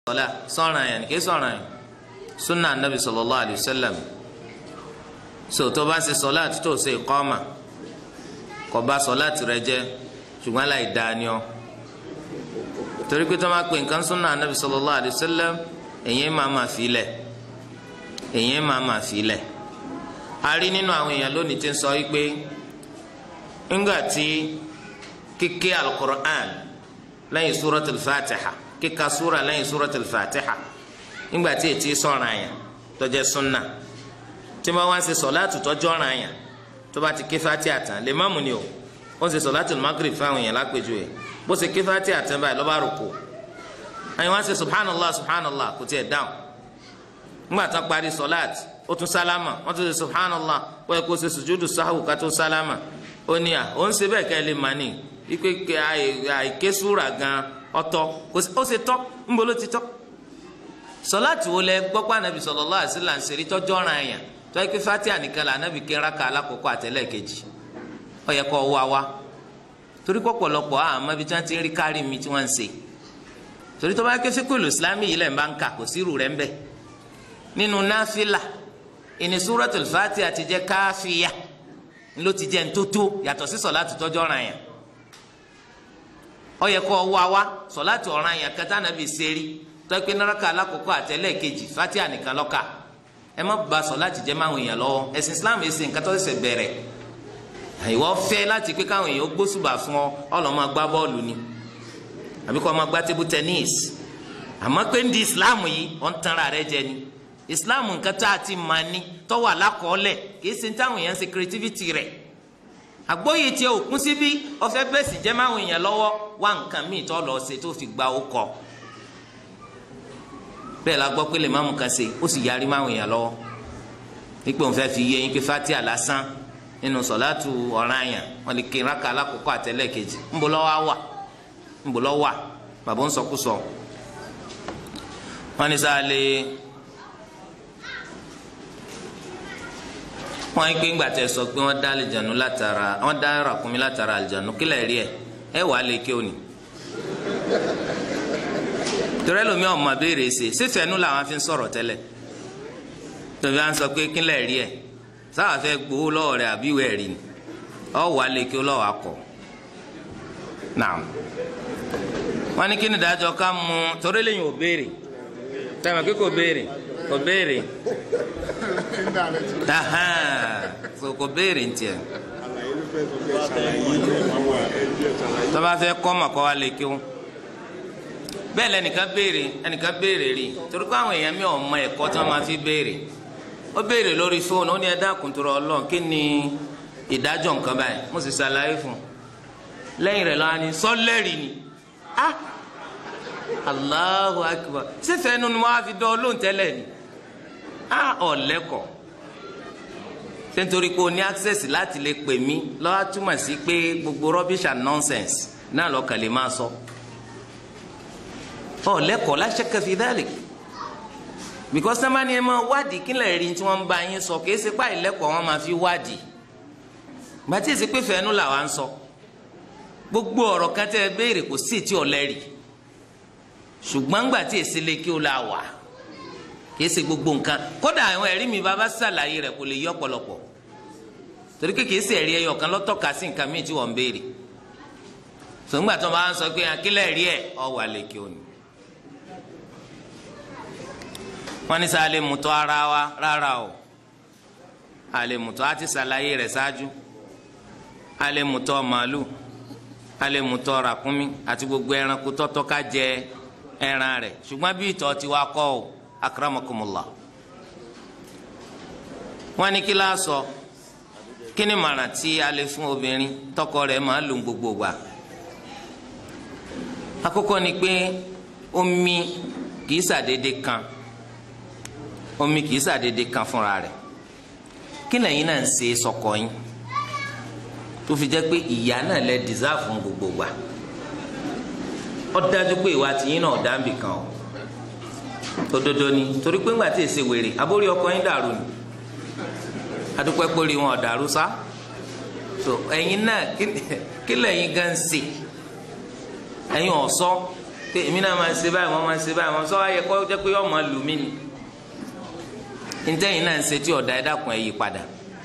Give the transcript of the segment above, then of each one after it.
sọlá sọ̀ràn yẹn kì í sọ̀ràn yẹn sunna anabi sallallahu alayhi wa sallam so tó bá ṣe sọlá tó ṣe ìkọ́mà kò bá sọlá tirẹ̀ jẹ́ ṣùgbọ́n láì dáa ni ọ́ torí pé tó máa pè nǹkan sunna anabi sallallahu alayhi wa sallam èyí máa ma fi lẹ̀ èyí máa ma fi lẹ̀ a rí nínú àwọn èèyàn lónìí tí ń sọ wípé ńgbà tí kíké alukur'an lẹ́yìn suratul fatiha kíka sura lẹ́yìn suratul fatiha ńgbà tí ètí sọ̀rọ̀ àyàn tó jẹ́ sunna tí wọ́n wá ń ṣe sọ̀láàtù tọ́jú ọ̀ràn àyàn tó bá ti ké fatiha tán lè má mú ni o ó ń ṣe sọ̀láàtù magrib fáwọn èèyàn lápèjúwe bó ṣe ké fatiha tán báyìí ló bá rúkú àyìn wá ń ṣe subhanallah subhanallah kò tiẹ̀ dáhùn ńgbà tán parí sọ̀láàtù ó tún sálámà wọ́n tún ṣe subhanallah wọ́n yẹ kó ṣe sùjúdù sáhù ká tó sálámà ó ní à ó ń ṣe bẹ́ẹ̀ ká ẹ lè mà ní ipe àìké súra gan ọ̀tọ̀ ó ṣe tọ́ ńbọ ló ti tọ́ sọláàtì wo lẹ gbọ́ pé anabi sallallahu alaihi wasallam ń ṣeré tọ́jọ́ ọ̀ràn àyàn tó yẹ pé fatia nìkan la anabi kí raka alákọ̀ọ́kọ́ àtẹlẹ́ kejì ó yẹ kó wá wá torí pọ̀pọ̀lọpọ̀ àmọ́ ibi tí wọ́n ti ń rí kárí mi tí wọ́n ń ṣe torí tó bá ké fíkúlù islámì yìí lẹ̀ ń bá ń kà kò sí irú rẹ̀ ń bẹ̀ nínú náfìlà ìní suratul fatia ti jẹ́ káfíà ló ti jẹ́ ntótó yàtọ̀ sí sọláàtì tọ́jọ́ ọ̀ràn àyàn ó yẹ kó wá wá sọláàtì ọ̀ràn àyàn kẹta nàbì sẹ́rí tọ́pẹ́ náraka alákọ̀ọ́kọ́ àtẹ́lẹ̀ kejì fatia nìkan lọ́ka ẹ má ba sọláàtì jẹ́ máwọn èèyàn lọ́wọ́ ẹ̀sìn islam ẹ̀sìn nǹkan tó ṣẹ̀ṣẹ̀ bẹ̀rẹ̀ ìwọ fẹ́ láti pé káwọn èèyàn gbósùbà fún ọ ọlọ́mọ gbá bọ́ọ̀lù ni àbí kọ́ ọmọ gbá tébù tẹ́níìsì àmọ́ pé ń di islam yìí ọ̀ ń tanra rẹ jẹ ni islam nǹkan tá a ti mà ní tọ́wọ́ alákọ̀ọ́lẹ̀ kì í ṣe táwọn èèyàn ṣe creativity rẹ̀ àgbóyè tiẹ̀ òkun síbí ọ̀fẹ́ bẹ́ẹ̀ sì jẹ́ máwọn èèyàn lọ́wọ́ wá nǹkan míì tó lọ ṣe tó fi gba ọkọ̀ bẹ́ẹ̀ la gbọ́ pé lè máàmù kan ṣe ó sì yarí máwọn èèyàn lọ́wọ́ nípò òun fẹ́ fi yé yín pé fatia lásán nínú sọ̀láàtù ọ̀ràn àyàn wọn lè kéra ká alákòókò àtẹ́lẹ̀ kejì ńbọ lọ́wọ́ wà ńbọ lọ́wọ́ wà bàbá ń sọkúsọ wọn ní sáà lè wọn yín pé ńgbà tẹ sọ pé wọn dá àlìjánu látara wọn dá ràkúnmí látara àlìjánu kílẹ̀ rí ẹ ẹ wà á lè ké òní torí lomi ọmọ abéèrè ṣe sífẹ̀ẹ́nu làwọn fi ń sọ̀rọ̀ tẹ́lẹ̀ tòbí à ń sọ pé kílẹ̀ rí ẹ̀ sáwà fẹ́ gbowó lọ́wọ́ rẹ̀ àbí ìwé ẹ̀rí ni ọ wà lè kí ó lọ́wọ́ akọ̀ náà wọ́n ní kí ni ìdájọ́ ká mú torí lẹ́yìn ò béèrè tẹ̀mọ̀ kí kò béèrè kò béèrè so kò béèrè ntìẹ tọ́ba fẹ́ kọ́ mọ̀ kọ́ wa lè kí ó bẹ́ẹ̀ lẹ́nìkan béèrè ẹnìkan béèrè rí torí pé àwọn èèyàn mi ò mọ ẹ̀kọ́ tí wọ́n máa fi béèrè ó béèrè lórí fóònù ó ní ẹ dákun tó rọ ọlọ́run kí ni ìdájọ́ nǹkan báyìí mo sì ṣàlàyé fún un lẹ́yìn rẹ̀ lọ́wọ́ ni sọ́lẹ́rì ni ah Allahu akbar sífẹ̀ẹ́ nu ni wọ́n á fi dán olóhùn tẹ́lẹ̀ ni ah ọ̀lẹ́kọ̀ọ́ ṣé nítorí pé o ní access láti lè pè mí lọ́wọ́ túmọ̀ sí pé gbogbo rubbish and nonsense náà lọ́kàn lè máa sọ. So ọ lẹ́kọ̀ọ́ láṣẹ kẹfì dálẹ because sábà ni ẹ máa wádìí kí lè rí tí wọ́n ń bá yín sọ kìí ṣe páì lẹ́kọ̀ọ́ wọn máa fi wádìí gbàtí èsì pé fẹ́ẹ́nu làwa ń sọ gbogbo ọ̀rọ̀ kan tẹ́ ẹ béèrè kò sí ètí ọ̀lẹ́rì ṣùgbọ́n gbàtí èsì lè kí o la wà kìí ṣe gbogbo nǹkan kódà àwọn ẹ̀rí mi bá bá ṣàlàyé rẹ̀ kò lè yí ọ̀pọ̀lọpọ̀ torí kékeré sí ẹ̀rí ẹyọ kan lọ́tọ̀ka sí nǹkan míì tí wọ́n ń béèrè sọ̀ngbà tó máa ń sọ pé akílẹ̀ rí ẹ̀ ọ̀ wà lè kí o ní wọ́n ní sáà lè mutọ́ ara wa rárá o a lè mutọ́ a ti ṣàlàyé rẹ̀ ṣáájú a lè mutọ́ màálù a lè mutọ́ ràkúnmí àti gbogbo ẹranko tọ́tọ́ ká jẹ ẹran rẹ̀ ṣùgbọ́n bí ìtọ̀ ti wá kọ́ o akramakumullah wọ́n ní kí láà sọ kí ni màrà tí a lè fún obìnrin tọkọ rẹ̀ máa lò gbogbo gbà àkọ́kọ́ ni pé omi kì í ṣàdédé kan omi kì í ṣàdédé kan fúnra rẹ̀ kí lẹ́yìn náà ń ṣe sọkọ yín tó fi jẹ́ pé ìyá náà lẹ dìsáàfù gbogbo gbà ó dájú pé ìwà tìyín náà dábì kan o òdodo ni torí pé ńgbà tí èsè wèrè àbórí ọkọ yín dàrú ni adúpẹ́ pórí wọn ọ̀dàrú sá so ẹ̀yin náà kí lẹ́yìn gan ń ṣe ẹ̀yin ọ̀sọ́ pé èmi náà máa ṣe báyìí wọ́n máa ṣe báyìí wọ́n sọ wáyé kọ́ jẹ́ pé ọmọ lù mí ni ntẹ́yìn náà ń ṣe tí ọ̀dà ẹ̀dá kan ẹ̀ yí padà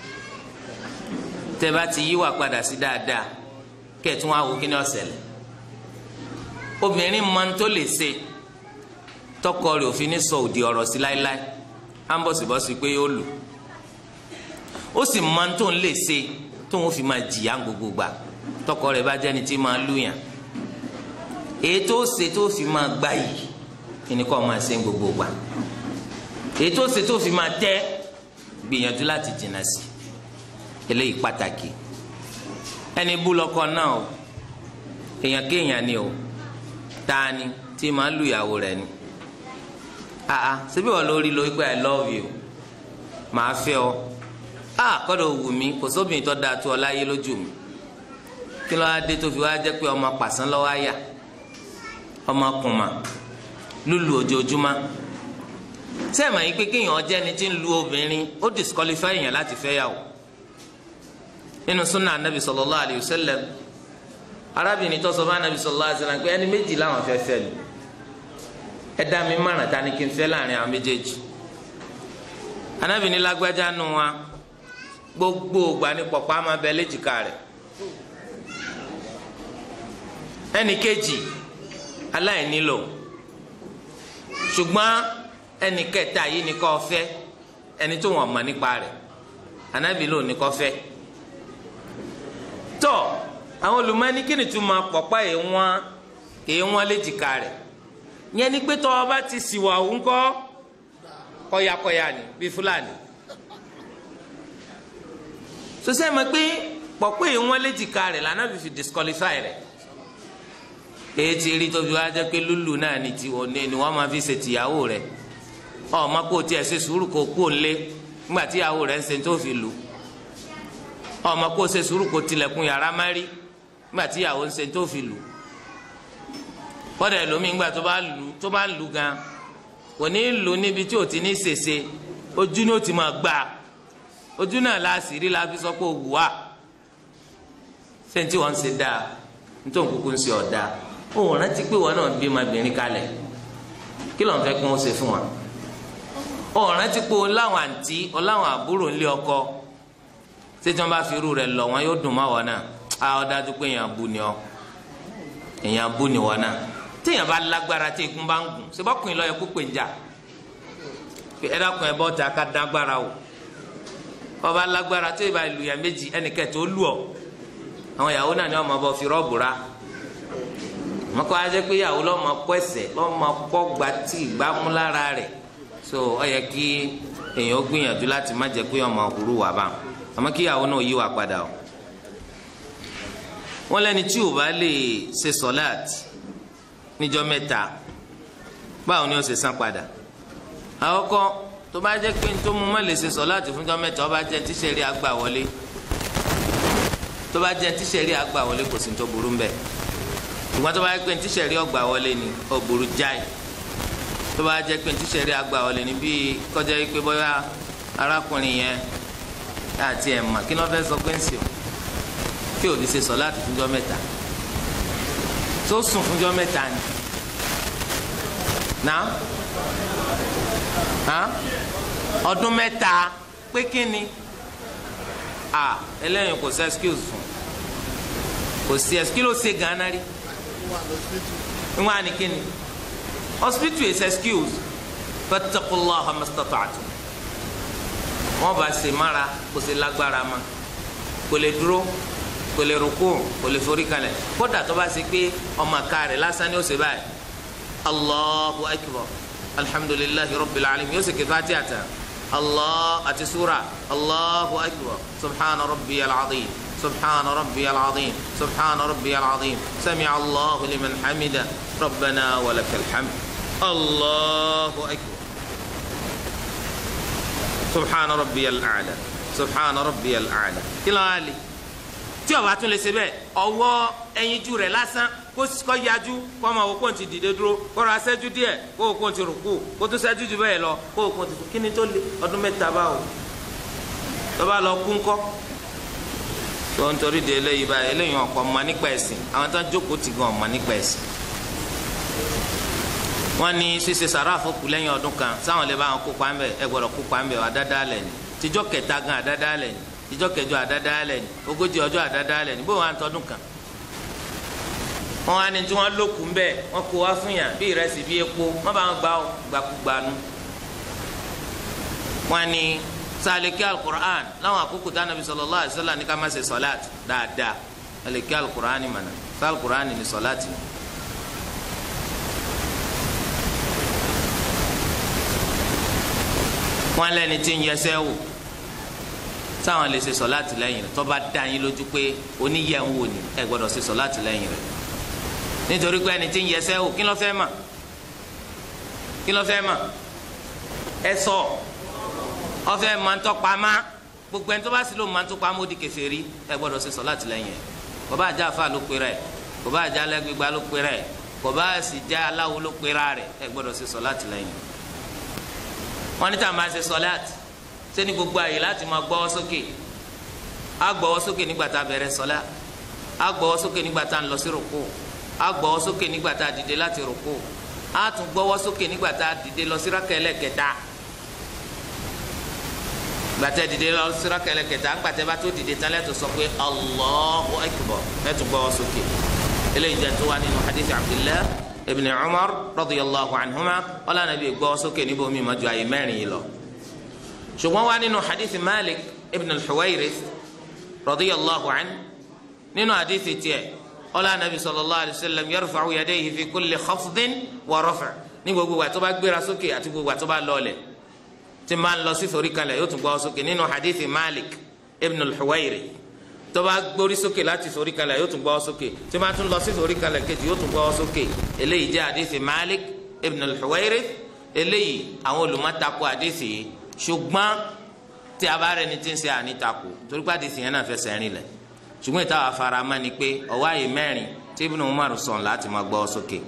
tẹ́ bá ti yíwà padà sí dáadáa kẹ́ẹ̀tún wá wo kí ni ó ṣẹlẹ̀ obìnrin máa ń tó lè ṣe tọkọ rẹ̀ òfin ní sọ òdì ọ̀rọ̀ sí láéláé á ń bọ̀sibọ́sí pé yóò lù ó sì máa ń tó ń lè ṣe tóun fi máa jìyà gbogbo gbà tọkọ rẹ̀ bá jẹ́ni tí máa lù yàn èyí tó ṣe tó fi máa gbá yìí kí ni kò máa ṣe gbogbo gbà èyí tó ṣe tó fi máa tẹ́ gbìyànjú láti jìnnà sí eléyìí pàtàkì ẹni bú lọkọ náà o èèyàn kéèyàn ni o tani tí máa lu ìyàwó rẹ̀ ni aa síbí wọn lórí lórí pé i love you màá fẹ́ ọ a kọ́dọ̀ wù mí kò sóbìnrin tó dáa tó ọ láyé lójú mi kí ló wá dé tó fi wá jẹ́ pé ọmọ pàṣán lọ́wọ́ àyà ọmọ kùmà lùlù ojoojúmọ́ sẹ́ẹ̀mà yìí pé kéèyàn jẹ́ ni tí ń lu obìnrin ó disqualify èèyàn láti fẹ́ yàwó nínú sunna anabi sallallahu alayhi wa sallam arábìnrin tó sọ fún anabi sallallahu alayhi wa sallam pé ẹni méjì làwọn fẹ́ fẹ́ lu ẹ dá mi márùn ta ni kí n fẹ́ láàrin àwọn méjèèjì anabi ní lágbájá nù wa gbogbo ògbà ní pọ̀pọ̀ àmọ́ abẹ léjìká rẹ̀ ẹnì kejì aláìní lò ṣùgbọ́n ẹnì kẹta yìí ni kò fẹ́ ẹni tó wọ́n mọ̀ nípa rẹ̀ anabi ló ní kò fẹ́ tọ́ àwọn olùmọ́ni kí ni tún máa pọ̀pá yìí wọ́n èyí wọ́n léjìká rẹ̀ yẹn ni pé tọ́ ọ bá ti sìwà òun kọ́ kọ́yakọ́ya ni bíi fúlàní sọsẹ́ mọ̀ pé pọ̀pọ́ yìí wọ́n léjìká rẹ̀ lànà bí fi disqualify rẹ̀ èyí ti rí tóbi wá jẹ́ pé lúlù náà ni tiwọn ní ni wọ́n máa fi ṣe tìyàwó rẹ̀ ọmọ kò tiẹ̀ ṣe sùúrù kò kú òǹlé nígbà tí ìyàwó rẹ̀ ń ṣe tó fi lù ọmọ kò ṣe sùúrù kò tilẹ̀kùn yàrá má rí nígbà tí ìyàwó ń ṣe tó fi lù kọ́dà ẹlòmíì nígbà tó bá lù tó bá lù gan kò ní lù níbi tí ò ti ní ṣèṣe ojú ni ó ti máa gbà ojú náà la sì rí la fi sọ pé òwú wa ṣé ní tí wọ́n ń ṣe dáa nítorí kúkú ń ṣe ọ̀dà òun rántí pé wọn náà bí ọmọbìnrin kalẹ̀ kí ló ń fẹ́ kí wọ́n ṣe fún wa òun rántí pé ọláwọn àǹtí ọláwọn àbúrò ńlé ọkọ ṣé tí wọ́n bá fi irú rẹ̀ lọ wọn yóò dùn má wọn náà á ọ dájú pé èèyàn bú ni ọ èèyàn bú ni wọn náà téèyàn bá lágbára tí ikú bá ń gùn ṣe bọ́kùnrin lọ́ọ́ yẹ kó pè ń jà ẹ dákun ẹ bọ́ ta ká dágbára o ọba lágbára tó ìbá ìlú yẹn méjì ẹnìkẹ́ tó lù ọ àwọn ìyàwó náà ni wọn máa bọ fi rọ́ọ̀bù ra wọn kọ́ ajẹ́ pé ìyàwó lọ́ọ́ máa kọ́ ẹsẹ̀ lọ́ọ́ máa kọ́ gba tí ìgbámú lára rẹ̀ so ọ yẹ kí èèyàn gbìyànjú láti má jẹ́ pé ọmọ òwúrú wà bá àmọ́ kí ìyàwó náà yí wà padà o wọn lẹ́ni tí ò bá lè ṣe sọ́láàtì níjọ́ mẹ́ta báwo ni ó ṣe san padà àkọ́kọ́ tó bá jẹ́ pé tó mú má lè ṣe sọ́láàtì fúnjọ́ mẹ́ta ó bá jẹ́ tíṣẹ̀rí àgbà wọlé tó bá jẹ́ tíṣẹ̀rí àgbà wọlé kò sí tó burú mbẹ́ ṣùgbọ́n tó bá jẹ́ pé tíṣẹ̀rí ọgbà wọlé ni ó burú jáì tó bá jẹ́ pé tíṣẹ̀rí àgbà wọlé ni bí kọjá yìí pé bóyá arákùnrin yẹn àti ẹ̀ mà kí ni wọ́n fẹ́ sọ pé ń sèw kí ò ní ṣe sọ́láàtì fúnjọ́ mẹ́ta tó sùn fúnjọ́ mẹ́ta ni náà ọdún mẹ́ta pé kí ni ah eléyìí kò sí excuse fún kò sí excuse ló ṣe gánà rí wọn á ní kí ni hospital is excuse fattaqullaha mastata'tum wọn bá ṣe mára kò sí lágbára ma kò lè dúró kò lè rúkú kò lè forí kalẹ̀ kódà tó bá ṣe pé ọmọ ká rẹ̀ lásán ni ó ṣe báyìí allahu akbar alhamdulillahi rabbil alamin yóò ṣe kí fatiha ta. الله أتي سورة الله أكبر سبحان ربي العظيم سبحان ربي العظيم سبحان ربي العظيم سمع الله لمن حمده ربنا ولك الحمد الله أكبر سبحان ربي الأعلى سبحان ربي الأعلى كلا علي tí o bá tún lè ṣe bẹ́ẹ̀ ọwọ́ ẹyinjú rẹ̀ lásán kó kó yájú kó ọmọ òkú ti dìde dúró kó ra ṣẹ́jú díẹ̀ kó òkú ti rùkú kó tún ṣẹ́jú jù bẹ́ẹ̀ lọ kó òkú ti kí ni tó lé ọdún mẹ́ta báwo tó bá lọ kú ńkọ́ tó ń torí de eléyìí báyìí eléyìí ọ̀pọ̀ mọ̀ nípa ẹ̀sìn àwọn tó ń jókòó ti gan ọ̀mọ̀ nípa ẹ̀sìn wọ́n ní ṣíṣe sàrà àfọkù lẹ́yìn ọdún kan sáwọn lè bá wọn kópa ńbẹ ẹ gbọ́dọ̀ kópa ńbẹ àdáda lẹ ní tíjọ́ kẹta gan àdáda lẹ ní tíjọ́ kẹjọ àdáda lẹ ní ogójì ọjọ́ àdáda lẹ ní bó wọn àtọdún kan wọn wá ní tí wọn lókun ńbẹ wọn kó wá fún yàn bí ìrẹsì bí epo wọn bá wọn gbà ó gbàkúgbàánu wọn ní sàlẹkẹ alukur'an láwọn àkókò tí anabi sallallahu alaihi wasallam ní ká má ṣe sọláàt dáadáa sàlẹkẹ alukur'an ni mànà sàlùkur'an ni sọláàt ni. wọn lẹni tí ń yẹsẹ wò táwọn lè ṣe sọláàtì lẹ́yìn rẹ̀ tó bá dá yín lójú pé oníyẹ ń wò ní ẹ gbọ́dọ̀ ṣe sọláàtì lẹ́yìn rẹ̀ nítorí pé ẹni tí ń yẹsẹ wò kí ló fẹ́ mà kí ló fẹ́ mà ẹ sọ ọfẹ máa ń tọpa má gbogbo ẹni tó bá sì lò máa ń tọpa má ó di kèfèrí ẹ gbọ́dọ̀ ṣe sọláàtì lẹ́yìn rẹ̀ kò bá àjà àfa ló pera ẹ kò bá àjà alẹgbẹgbà ló pera ẹ kò bá sì já aláwo ló pera rẹ̀ ẹ gbọ́dọ̀ ṣe sọláàtì lẹ́yìn rẹ̀ wọn ní tá a máa ṣe sọláàtì sẹni gbogbo àyè láti máa gbọ́wọ́ sókè á gbọ́wọ́ sókè nígbà tá a bẹ̀rẹ̀ sọlá á gbọ́wọ́ sókè nígbà tá a ń lọ sí rùkú á gbọ́wọ́ sókè nígbà tá a dìde láti rùkú á tún gbọ́wọ́ sókè nígbà tá a dìde lọ sí rákẹlẹ kẹta gbàtẹ dìde lọ sí rákẹlẹ kẹta gbàtẹ bá tó dìde tán lẹtọ sọ pé Allahu akbar lẹtọ gbọ́wọ́ sókè eléyìí jẹ tó wà nínú hadith Abdullah ibn umar radiyallahu anhuma wala nabi gbọ́ sókè níbo mi ma ju àyè mẹ́rin yìí lọ ṣùgbọ́n wá nínú hadith malik ibn al-huwayrith radiyallahu an nínú hadith tiẹ̀ wala nabi sallallahu alayhi wa sallam yarfa'u yadayhi fi kulli khafdin wa raf' ní gbogbo wa tó bá gbéra sókè àti gbogbo wa tó bá lọlẹ̀ tí máa ń lọ sí forí kalẹ̀ yóò tún gbọ́ sókè nínú hadith malik ibn al-huwayrith tó bá gbórí sókè láti sórí kalẹ̀ yóò tún gbọ́ sókè tí máa tún lọ sí sórí kalẹ̀ kejì yóò tún gbọ́ sókè eléyìí jẹ́ àdìsí Malik ibn al-Huwayrith eléyìí àwọn olùmọ̀tako àdìsí yìí ṣùgbọ́n tí a bá rẹ̀ ní ti ń ṣe ànítako torí pé àdìsí yẹn náà fẹsẹ̀ rìn lẹ̀ ṣùgbọ́n ìta wà fara mọ́ ni pé ọwọ́ àyè mẹ́rin tí Ibn Umar sọ̀n láti máa gbọ́ sókè.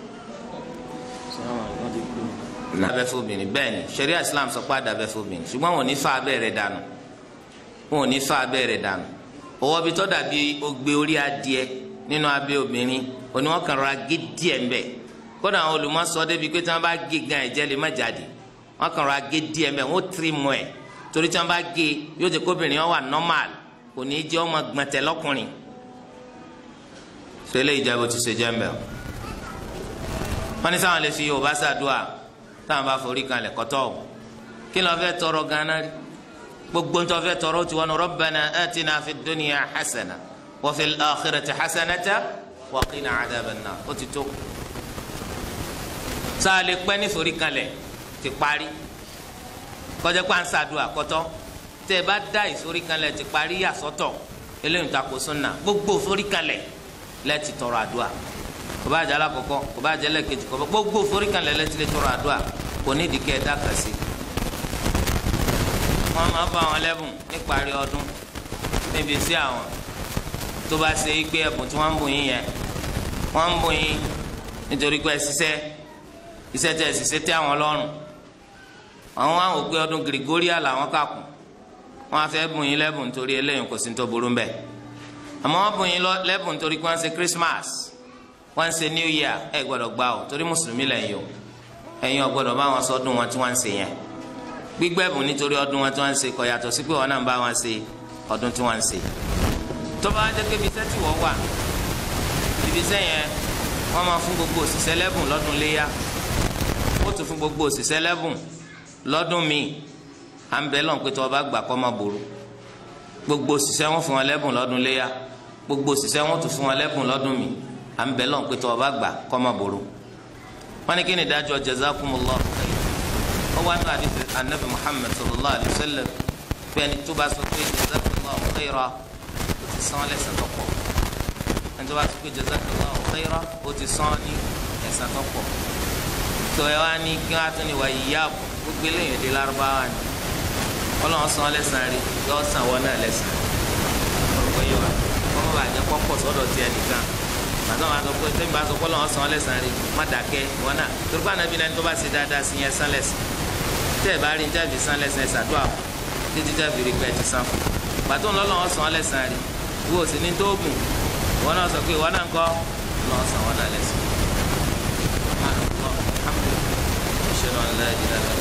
dábẹ́ fóbìnrin bẹ́ẹ̀ ni sharia Islam sọ pé àdàbẹ́ fóbìnrin ṣùgbọ́n wọn ò ní fa abẹ́ rẹ̀ dànù wọn ò ní fa abẹ́ rẹ̀ dànù ọwọ́ bi tọ́ dàbí ogbe orí adìẹ nínú abẹ́ obìnrin òní wọn kàn rọra gé díẹ̀ ń bẹ̀ kódà àwọn olùmọ̀sọ débi pé tí wọ́n bá gé gan ẹ̀jẹ̀ lè má jáde wọn kàn rọra gé díẹ̀ ń bẹ̀ wọ́n tiri mọ́ ẹ̀ torí tí wọ́n bá gé yóò jẹ́ kóbìnrin wọn wà normal kò ní í jẹ́ ọmọ gbọ̀ntẹ̀ lọ́kùnrin sọlẹ̀ ìjẹ́bù ti ṣe jẹ́ ń bẹ̀ o wọ́n ní sáwọn lè fi Yorùbá ṣàdúrà táwọn bá forí kan lẹ̀ kọ́tọ́ o kí ló fẹ́ tọrọ ganan rí gbogbo ntọ́ fẹ́ tọrọ ti wọn rabbana atina fi dunya hasana wa fil akhirati hasanata wa qina adhaban nar ó ti tó. sáàlì pẹ́ ní forí kalẹ̀ ti parí kọjá pa ń sàdúrà kọ́tọ́ tẹ́ ẹ bá dá ìforí kalẹ̀ ti parí yàsọ́tọ̀ eléyìí ta ko sunna gbogbo forí kalẹ̀ lẹ́ẹ̀tì tọrọ àdúrà kò bá jẹ́ alákọ̀ọ́kọ́ kò bá jẹ́ lẹ́ẹ̀kejì kò bá gbogbo forí kalẹ̀ lẹ́ẹ̀tì lè tọrọ àdúrà kò ní ìdíkẹ́ ẹ̀dá kàsí wọn máa bá àwọn lẹ́bùn níparí ọdún níbi sí àwọn tó bá ṣe é gbé ẹ̀bùn tí wọ́n ń bùn yín yẹn wọ́n ń bùn yín nítorí pé ṣiṣẹ́ iṣẹ́ tẹ̀ ṣiṣẹ́ tẹ́ àwọn lọ́rùn àwọn àwọn òpin ọdún Gregoria làwọn kà kù wọ́n á fẹ́ bùn yín lẹ́bùn nítorí eléyìí kò sí ní tó burú ń bẹ̀ àmọ́ wọ́n bùn yín lẹ́bùn nítorí pé wọ́n ń ṣe Christmas wọ́n ń ṣe New Year ẹ̀ gbọ́dọ̀ gbà ó torí mùsùlùmí lẹ́yìn o ẹ̀yin ò gbọ́dọ̀ bá wọn sọdún wọn tí wọ́n ń ṣe yẹn gbígbẹ́bùn nítorí ọdún wọn tí wọ́n ń ṣe kò yàtọ̀ sí pé wọn náà ń bá wọn ṣe ọdún tí wọ́n ń ṣe. tó bá jẹ́ pé ibiṣẹ́ tí wọ́n wà ibiṣẹ́ yẹn wọ́n máa fún gbogbo òṣìṣẹ́ lẹ́bùn lọ́dún léyà ó tún fún gbogbo òṣìṣẹ́ lẹ́bùn lọ́dún míì à ń bẹ lọ́n pé tí wọ́n bá gbà kọ́ máa ború gbogbo òṣìṣẹ́ wọn fún wọn lẹ́bùn lọ́dún léyà gbogbo òṣìṣẹ́ wọn tún fún wọn lẹ́bùn lọ́dún míì à ń bẹ lọ́n pé tí wọ́n bá gbà kọ́ máa ború. wọ́n ní kí ni ìdájọ́ jazakumullahu khairan wọ́n wá ní àdìsí anabi muhammed sallallahu alayhi wa sallam pé ẹni tó bá sọ pé jazakallahu khayra ó ti san lẹ́san tó pọ̀ ẹni tó bá sọ pé jazakallahu khayra ó ti san ní ẹ̀san tó pọ̀ tó ẹ wá ní kí wọ́n á tún ní wáyé yáàbò gbogbo eléyìí èdè lárúbáwá ni ọlọ́run san lẹ́san rí yọ san wọn náà lẹ́san orúkọ yìí wá wọ́n bá bàjẹ́ pọ́pọ̀ sọ́dọ̀ tiẹ̀ nìkan màtọ́ máa sọ pé tẹ́mi bá sọ pé ọlọ́run san lẹ́san rí má dàkẹ́ wọn náà torí pé ànábi náà ní tó bá ṣe dáadáa sí yẹn san lẹ́san tẹ́ ẹ̀ bá rí níta fi san lẹ́sàn ẹ̀ ṣàdúrà fún títí tẹ́ fi rí pé ẹ ti san fún pàtó ńlọ́lọ́wọ́ san lẹ́sàn rí wo sì ní tó gùn ìwọ náà sọ pé ìwọ náà ń kọ́ lọ́wọ́ san wọn náà lẹ́sàn. la ilaha